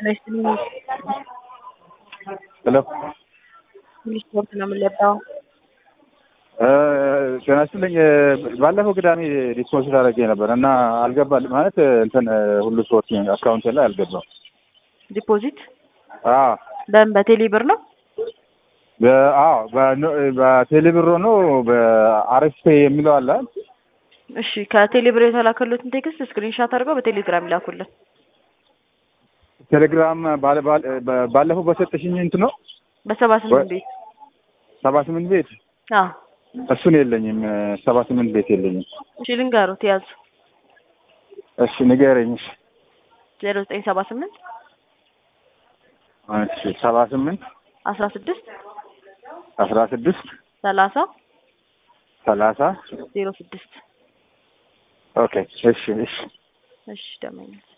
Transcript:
ሄሎ ትንሽ ስፖርት ነው የምንለባው። ጤና ይስጥልኝ። ባለፈው ቅዳሜ ዲስፖዚት አድርጌ ነበር እና አልገባል ማለት እንትን ሁሉ ስፖርት አካውንት ላይ አልገባም። ዲፖዚት አዎ በምን በቴሌ ብር ነው? በ- አዎ በኖ- በቴሌብሮ ነው በአርኤስፔ የሚለው አለ። እሺ ከቴሌ ብር የተላከሉትን ቴክስት ስክሪንሻት አድርገው በቴሌግራም ይላኩልን። ቴሌግራም ባለ- ባለ- በ- ባለፈው በሰጠሽኝ እንትን ነው በሰባ ስምንት ቤት ሰባ ስምንት ቤት አዎ እሱን የለኝም። ሰባ ስምንት ቤት የለኝም። እሺ ልንገሩት ያዙ እሺ ንገረኝ። እሺ ዜሮ ዘጠኝ ሰባ ስምንት እሺ ሰባ ስምንት አስራ ስድስት አስራ ስድስት ሰላሳ ሰላሳ ዜሮ ስድስት ኦኬ እሺ እሺ እሺ ደመኛል